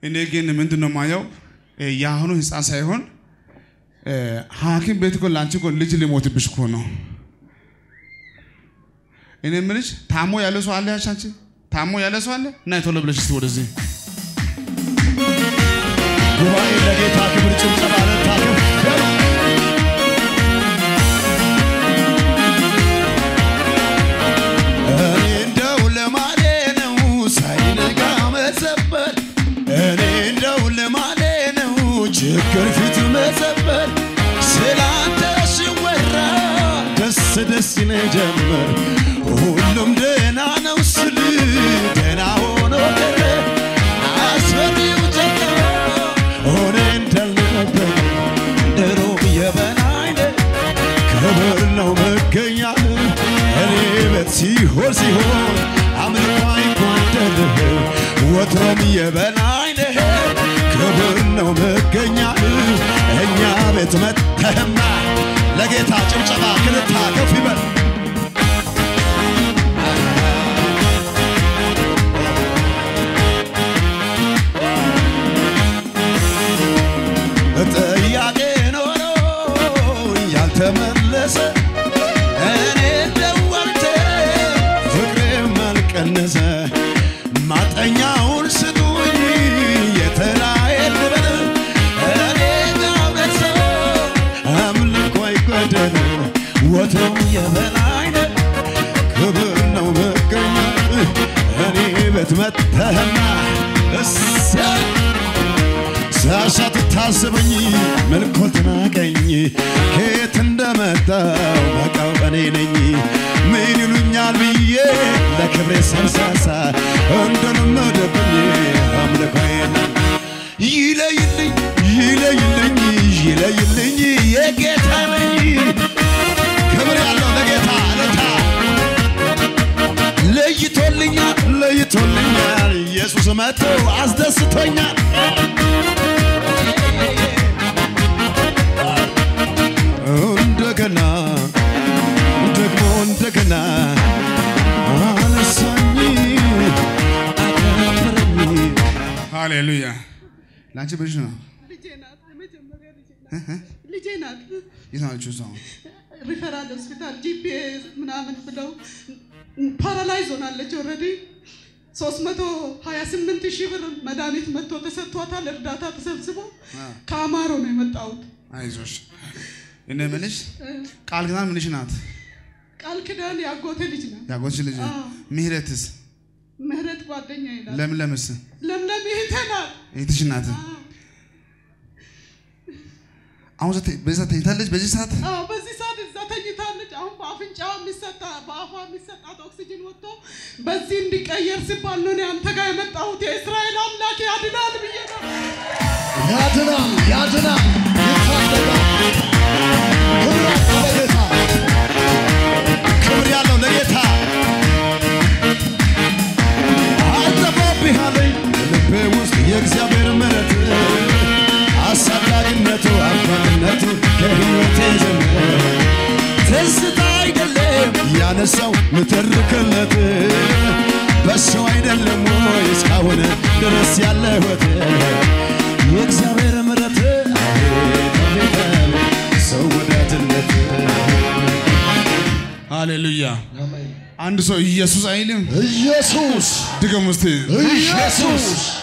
እኔ ግን ምንድን ነው የማየው የአሁኑ ህፃን ሳይሆን ሐኪም ቤት እኮ ለአንቺ እኮ ልጅ ሊሞትብሽ እኮ ነው። እኔ የምልሽ ታሞ ያለ ሰው አለ ያልሽ አንቺ ታሞ ያለ ሰው አለ እና ቶሎ ብለሽ እስቲ ወደዚህ ጉባኤ ለጌታ ክብር ጭብጨባ ለታከብ እኔ እንደው ልማዴ ነው ሳይነጋ መዘበር እኔ እንደው ልማዴ ነው ችግር ፊት መዘበር ስላንተ ሲወራ ደስ ደስ ይለኝ ጀመር ሁሉም ደህና ነው ስል ደህና ሆኖ ቀረ አስፈሪው ጨለማ ሆነ እንዳልነበር ድሮም የበላይነ ክብር ነው መገኛ እኔ ቤት ሲሆን ሲሆን አምልኮ አይጓደልህ ወትሮም የበላይነ ክብር ነው መገኛ እኛ ቤት መተህማ ለጌታ ጭብጨባ ክንታ ከፍ ይበል ጥያቄ ኖሮ ያልተመለሰ እኔ ደወልተ ፍቅሬም አልቀነሰ ማጠኛውን ስጡኝ የተራዬን ልበል እኔ ጋበሰ አምልኮ አይጓደል ወትሮም የበላይነ ክብር ነው መገኛ እኔ ቤት መተህማ እሰይ ሳሻት ታስበኝ መልኮት ናቀኝ ከየት እንደመጣው በቃው እኔ ነኝ ምን ይሉኛል ብዬ ለክብሬ ሰንሳሳ እንደለመደብኝ አምልኮዬን ይለይልኝ ይለይልኝ ይለይልኝ የጌታ ነኝ ክብር ያለው ለጌታ ለታ ለይቶልኛል ለይቶልኛል ኢየሱስ መጥቶ አስደስቶኛል እንደገና ደግሞ እንደገና አነሳኝ አከበረኝ ሃሌሉያ ለአንቺ ብልሽ ነው ልጄ ናት። የመጀመሪያ ልጄ ናት። ልጄ ናት። የት ነው ያለችው እሷ አሁን? ሪፈራል ሆስፒታል ጂፒኤስ ምናምን ብለው ፓራላይዝ ሆናለች። ኦልሬዲ 328 ሺህ ብር መድኃኒት መጥቶ ተሰጥቷታል። እርዳታ ተሰብስቦ ከአማሮ ነው የመጣሁት። አይዞሽ እኔ የምልሽ ቃል ኪዳን ምንሽ ናት? ቃል ኪዳን የአጎቴ ልጅ ናት። ያጎትሽ ልጅ አዎ። ምህረትስ ምህረት ጓደኛ ይላል። ለምለምስ ለምለም ይህቴ ናት። እህትሽ ናት። አሁን ዘ- በዚህ ሰዓት ተኝታለች። በዚህ ሰዓት አዎ በዚህ ሰዓት እዛ ተኝታለች። አሁን በአፍንጫዋ የሚሰጣ በአፏ የሚሰጣት ኦክሲጅን ወጥቶ በዚህ እንዲቀየር ሲባል ነው እኔ አንተ ጋር የመጣሁት። የእስራኤል አምላክ ያድናል ብዬ ነው። ያድናል ያድናል ይታደጋል ክብር ያለው ለጌታ ክብር ያለው ለጌታ አልጠፋብሃለኝ ልቤ ውስጥ የእግዚአብሔር ምሕረት አሳዳጊነቱ አባትነቱ ከሕይወቴ ጀምሮ ትዝታ አይደለም ያነሳው ምትርክለት በሰው አይደለም ወይ እስካሁን ድረስ ያለሁት የእግዚአብሔር ምሕረት አቤት አቤት አቤት ሰው ወዳጅነት ሃሌሉያ። አንድ ሰው ኢየሱስ አይልም። ኢየሱስ ድገም ውስጥ ኢየሱስ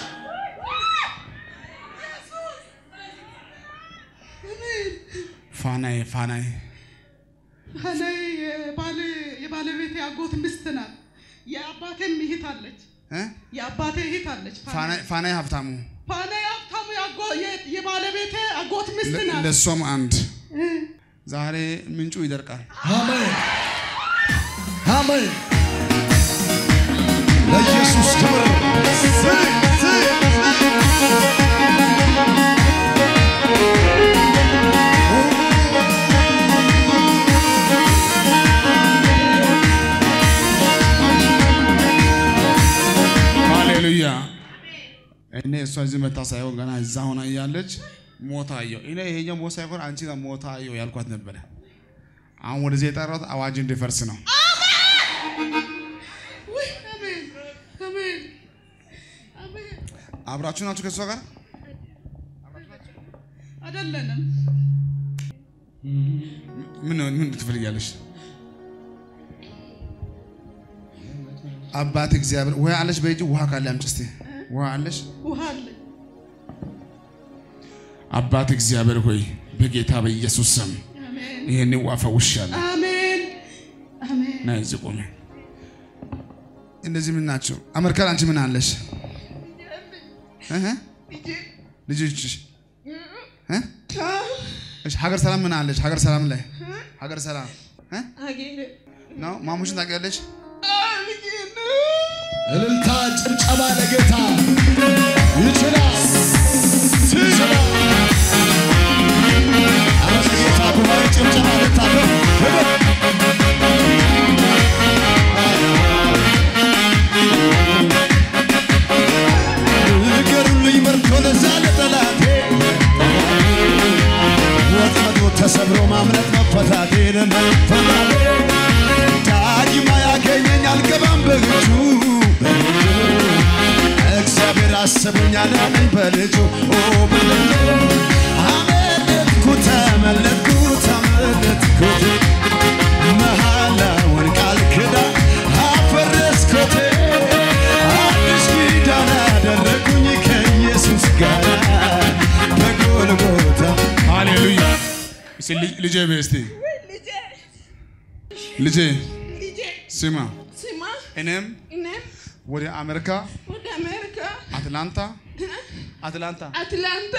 ፋናዬ ፋናዬ እኔ የባለ- የባለቤቴ አጎት ሚስት ናት። የአባቴም እህት አለች። እ? የአባቴ እህት አለች። ፋናዬ ፋናዬ ሀብታሙ ፋና ሀብታሙ የአጎ- የ- የባለቤቴ አጎት ሚስት ለ- ናት። ለእሷም አንድ እ። ዛሬ ምንጩ ይደርቃል። አሜን አሜን ለኢየሱስ ክብር ዝቅ ዝቅ ሃሌሉያ። እኔ እሷ እዚህ መታ ሳይሆን ገና እዛ ሆና እያለች ሞታ አየሁ። እኔ ይሄኛው ሞት ሳይሆን አንቺ ጋር ሞታ አየሁ ያልኳት ነበረ። አሁን ወደዚህ የጠራሁት አዋጅ እንዲፈርስ ነው። ውይ፣ አሜን አሜን አሜን። አብራችሁ ናችሁ ከእሷ ጋር? አይደለንም። ምን ምን ትፈልጊያለሽ? አባት እግዚአብሔር ውሃ አለሽ? በእጅ ውሃ ካለ አምጪ እስቲ። ውሃ አለሽ? ውሃ አለ። አባት እግዚአብሔር ሆይ በጌታ በኢየሱስ ስም አሜን ይሄን ውሃ ፈውሻለሁ። አሜን አሜን። ና እዚህ ቆሜ። እነዚህ ምን ናቸው? አሜሪካን አንቺ ምን አለሽ? እህ ልጆችሽ እ? እሺ ሀገር ሰላም ምን አለሽ? ሀገር ሰላም ላይ ሀገር ሰላም እ? አጌነ ነው ማሙሽን ታውቂያለሽ? አጌነ እልልታ ጭብጨባ ለጌታ ይችላል ይችላል። ኧረ ለጌታ ጉባኤ ጭብጨባ ልታደርግ ንገሩልኝ መርቶ ለዛ ለጠላቴ ወጥመዱ ተሰብሮ ማምለጥ መፈታቴን መፈታቴ ዳግማ ያገኘኝ አልገባም በእጁ እግዚአብሔር አስቦኛል አለኝ በልጁ ኦ በልጁ አመለጥኩ ተመለጥኩ ተመለጥኩት መሐላውን ቃል ኪዳን አፈረስኩት አዲስ ኪዳን አደረጉኝ ከኢየሱስ ጋር በጎልጎታ ሃሌሉያ። እስቲ ልጅ- ልጄ በይ እስቲ ልጄ ልጄ ልጄ ስማ፣ ስማ እኔም እኔም ወደ አሜሪካ ወደ አሜሪካ አትላንታ አትላንታ አትላንታ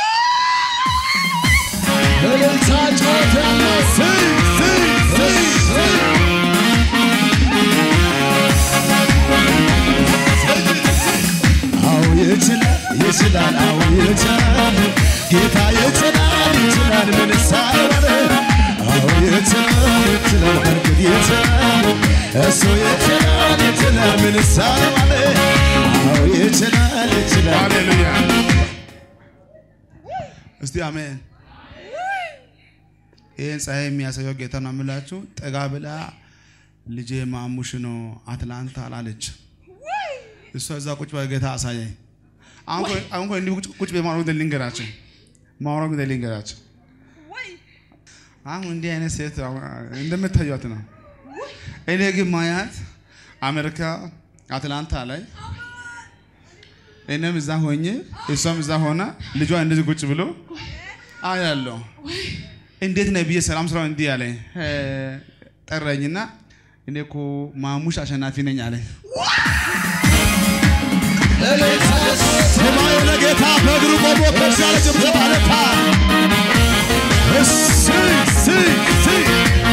እልልታ ጮት ያለ ስይ ስይ ስይ ስይ አዎ ይችላል ይችላል አዎ ይችላል ጌታ ይችላል ይችላል ምን ሳይሆን አዎ ይችላል ይችላል በርግጥ ይችላል እሱ ይችላል ይችላል ምን ሳይሆን አዎ ይችላል ይችላል ሃሌሉያ። እስቲ አሜን። ይህን ፀሐይ የሚያሳየው ጌታ ነው የምላችሁ። ጠጋ ብላ ልጄ ማሙሽ ነው አትላንታ አላለች። እሷ እዛ ቁጭ ብላ ጌታ አሳየኝ። አሁን እኮ- አሁን እኮ እንዲሁ ቁጭ- ቁጭ በማውራት ጉዳይ ልንገራቸው ማውራት ጉዳይ ልንገራቸው። ወይ አሁን እንዲህ አይነት ሴት አሁን እንደምታዩት ነው። እኔ ግን ማያት አሜሪካ አትላንታ ላይ እኔም እዛ ሆኜ እሷም እዛ ሆና ልጇ እንደዚህ ቁጭ ብሎ አያለሁ። እንዴት ነህ ብዬ ሰላም ስራው እንዲህ አለኝ። እ፣ ጠራኝና እኔ እኮ ማሙሽ አሸናፊ ነኝ አለኝ። ሰማዩ ለጌታ በእግሩ ቆሞ ከፍ ያለ ጭብጨባ ለታ እሰይ እሰይ እሰይ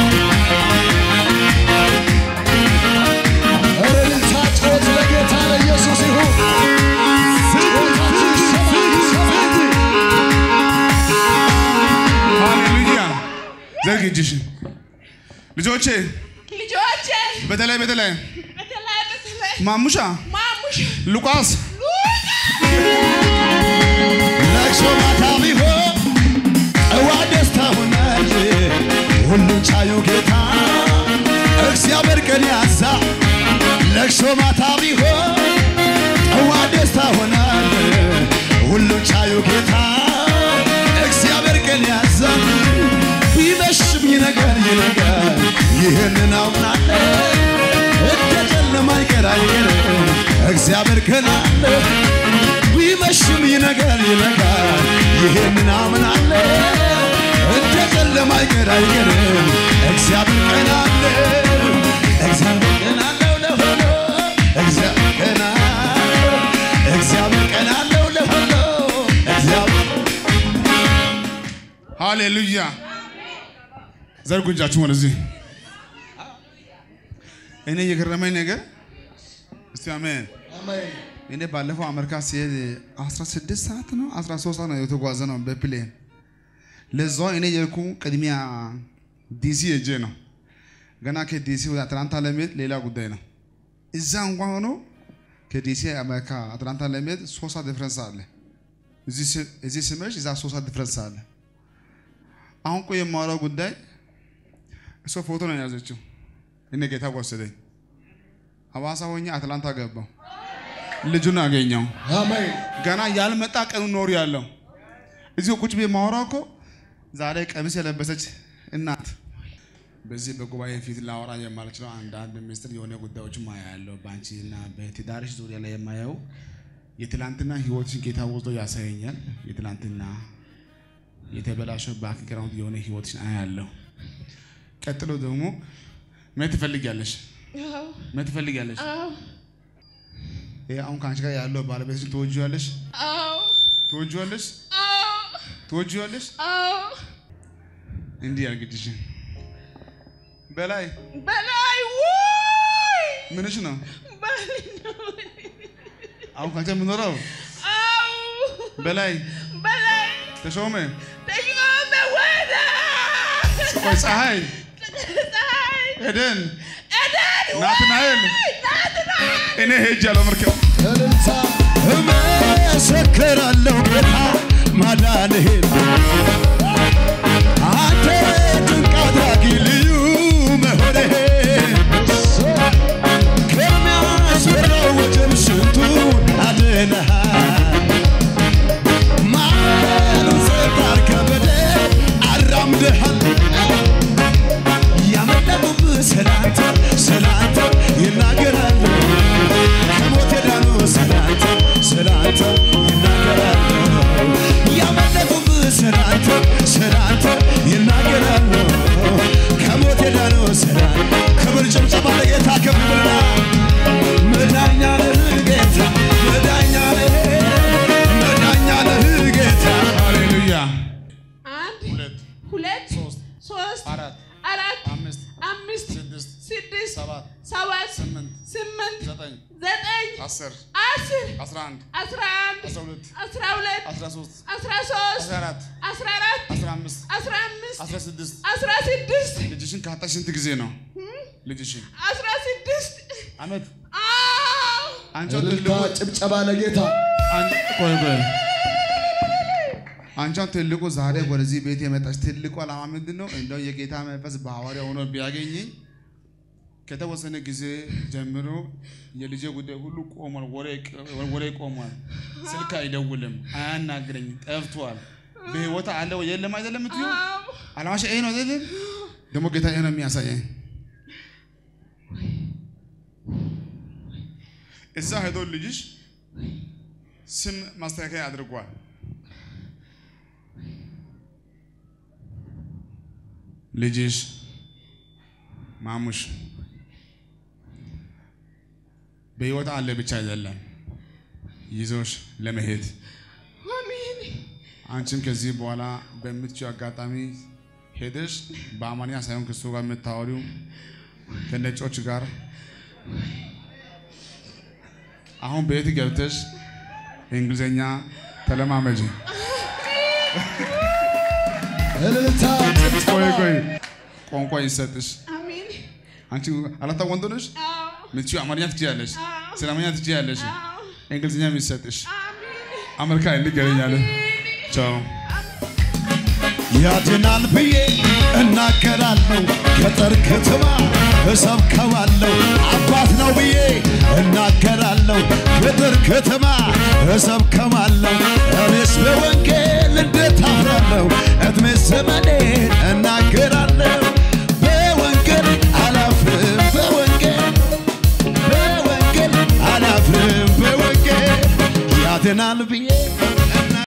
ኧረ እልልታ ጩኸት ለጌታ ለኢየሱስ ይሁን ጩኸታችሁ ይሰማ ይሰማ ሃሌሉያ። ዘርግ እጅሽን ልጆቼ፣ ልጆቼ በተለይ በተለይ በተለይ በተለይ ማሙሻ፣ ማሙሽ ሉቃስ ለቅሶ ማታ ቢሆን ጠዋ ደስታ ሆናል። ሁሉን ቻዩ ጌታ እግዚአብሔር ቀን ያዛ ለቅሶ ማታ ቢሆን ጠዋ ደስታ ሆናል። ሁሉን ቻዩ ጌታ እግዚአብሔር ቀን ያዛ ቢመሽም ይነጋል ይነጋል ይህንን አምናለሁ እንደ ጨለማ አይቀር አይቀር እግዚአብሔር ቀን አለ ቢመሽም ይነጋል ይነጋል ይሄንን አምናለሁ እንደ ጨለማ አይቀር አይቀርም እግዚአብሔር ቀን አለ እግዚአብሔር ቀን አለው ለሁሉ እግዚአብሔር ቀን አለው እግዚአብሔር ቀን አለው ለሁሉ እግዚአብሔር ሃሌሉያ። ዘርጉ እጃችሁን ወደዚህ። እኔ የገረመኝ ነገር እስቲ አሜን። እኔ ባለፈው አሜሪካ ሲሄድ 16 ሰዓት ነው 13 ሰዓት ነው የተጓዘ ነው በፕሌን። ለዛው እኔ የልኩ ቅድሚያ ዲሲ ሄጄ ነው። ገና ከዲሲ ወደ አትላንታ ለመሄድ ሌላ ጉዳይ ነው። እዛ እንኳን ሆኖ ከዲሲ አሜሪካ አትላንታ ለመሄድ ሶስት ሰዓት ዲፍረንስ አለ። እዚህ ስ- እዚህ ስመሽ እዛ ሶስት ሰዓት ዲፍረንስ አለ። አሁን ቆይ የማወራው ጉዳይ እሷ ፎቶ ነው የያዘችው። እኔ ጌታ ወሰደኝ። ሐዋሳ ሆኜ አትላንታ ገባው። ልጁን አገኘው። አሜን ገና ያልመጣ ቀኑ ኖር ያለው እዚሁ ቁጭ ቤ ማወራው እኮ ዛሬ ቀሚስ የለበሰች እናት በዚህ በጉባኤ ፊት ላወራ የማልችለው አንዳንድ ምስጢር የሆነ ጉዳዮችን ማያለው በአንቺ እና በትዳርሽ ዙሪያ ላይ የማየው የትላንትና ህይወትሽን ጌታ ወስዶ ያሳየኛል። የትላንትና የተበላሸው ባክግራውንድ የሆነ ህይወትሽን አያለሁ። ቀጥሎ ደግሞ ምን ትፈልጊያለሽ? አዎ ምን ትፈልጊያለሽ? አዎ ይሄ አሁን ከአንቺ ጋር ያለው ባለቤትሽን ትወጂዋለሽ? አዎ ትወጂዋለሽ? አዎ ትወጂዋለሽ? አዎ እንዲህ ያርግልሽን በላይ በላይ ውይ ምንሽ ነው? በላይ ነው። አሁን ካንቺ የምኖረው አዎ በላይ በላይ ተሾመ ተሾመ ወደ ቆይ ፀሐይ ፀሐይ ኤደን ኤደን ናትናኤል እኔ ሄጃለሁ መርከብ እልልታ እመሰክራለሁ ጌታ ማዳንህን አንተ ድንቅ አድራጊ ልዩ መሆንህን ከሚያስፈራው ወጀብ ስንቱን አድነሃል ማዕበሉን ጸጥ አድርገህ በደል አራምደሃል ያመለጡብህ ስላንተ ስላንተ ይናገራሉ ከሞት የዳኑ ስላንተ ስላንተ ይናገራሉ ያመለጡብህ ስላንተ ስላንተ ይናገራሉ ከሞት የዳኑ ስላንተ ክብር ጭብጨባ ለጌታ ክብርና መዳኛ ነህ ጌታ መዳኛ ነህ መዳኛ ነህ ጌታ ሃሌሉያ አንድ ሁለት ሁለት ሶስት ሶስት አራት አራት አምስት አምስት ስድስት ስድስት ሰባት ሰባት ስምንት ስምንት ዘጠኝ ዘጠኝ አስር አስር አስራ አንድ አስራ አንድ አስራ ሁለት አስራ ሁለት አስራ ሶስት አስራ ሶስት አስራ አራት አስራ አራት አስራ አምስት አስራ አምስት አስራ ስድስት አስራ ስድስት ልጅሽን ካጣሽ ስንት ጊዜ ነው? ልጅሽን አስራ ስድስት አመት አዎ አንቺ እልልታ ትልቁ ጭብጨባ ለጌታ አንቺ ቆይ ቆይ አንቺ አሁን ትልቁ ዛሬ ወደዚህ ቤት የመጣች ትልቁ ዓላማ ምንድን ነው? እንደው የጌታ መንፈስ በሐዋርያ ሆኖ ቢያገኘኝ ከተወሰነ ጊዜ ጀምሮ የልጄ ጉዳይ ሁሉ ቆሟል፣ ወሬ- ወሬ ቆሟል። ስልክ አይደውልም፣ አያናግረኝ፣ ጠፍቷል። በህይወት አለ ወይ የለም አይደለም የምትዩ አዎ ዓላማሽ ይሄ ነው አይደለም? ደግሞ ጌታ ይሄ ነው የሚያሳየኝ። እዛ ሄዶ ልጅሽ ስም ማስተካከያ አድርጓል። ልጅሽ ማሙሽ በህይወት አለ ብቻ አይደለም ይዞሽ ለመሄድ አሜን አንቺም ከዚህ በኋላ በምትችው አጋጣሚ ሄደሽ በአማርኛ ሳይሆን ከሱ ጋር የምታወሪው ከነጮች ጋር አሁን ቤት ገብተሽ እንግሊዝኛ ተለማመጂ። እልልታ ጭብጨባ ቆይ ቆይ ቋንቋ ይሰጥሽ። አሜን አንቺ አላታ ወንድ ነሽ፣ አዎ ምትችው አማርኛ ትችያለሽ፣ አዎ ስለማኛ ትችያለሽ፣ አዎ እንግሊዝኛ የሚሰጥሽ አሜን አሜሪካ እንገናኛለን። ቻው ያድናል ብዬ እናገራለሁ። ገጠር ከተማ እሰብከዋለሁ። አባት ነው ብዬ እናገራለሁ። ገጠር ከተማ እሰብከዋለሁ። እኔስ በወንጌል እንዴት አፍራለሁ? እድሜ ዘመኔን እናገራለሁ። በወንጌል አላፍርም። በወንጌል በወንጌል አላፍርም። በወንጌል ያድናል ብዬ